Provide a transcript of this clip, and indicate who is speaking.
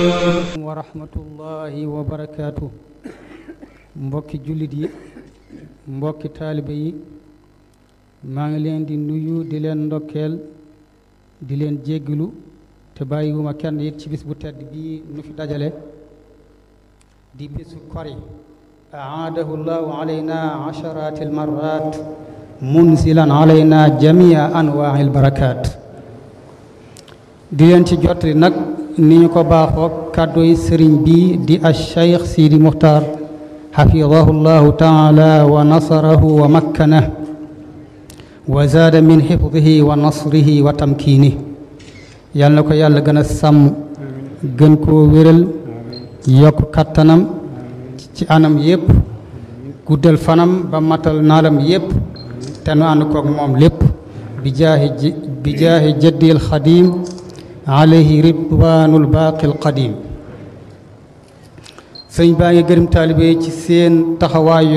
Speaker 1: wa rahmatullahi wa barakaatu mbokki jullit yi mbokki taalibe yi maa ngi leen di nuyu di leen ndokkeel di leen jéggalu te bàyyiwuma kenn it ci bis bu tedd bii nu fi dajale di bisu kori aadahu llahu alayna asharati almarat munzilan alayna jamia anwaai albarakaat di leen ci jottali nag ni ñu ko baaxoo kàdduy sëriñ bi di alcheikh sidi muxtaar xafidahu llahu taala wa nasarahu wa makkanah wa zaada min xifdihi wa nasrihi wa tamkiinih yal na ko yàlla gën a sàmm gën koo wéral yokk kattanam ci anam yépp guddal fanam ba matal naalam yépp te nu ànd koog moom lépp bi jaahi bi jaahi jaddil xadim alayhi ridwanul baaqil qadim sëñ baa ngi gërëm taalibe ci seen taxawaayu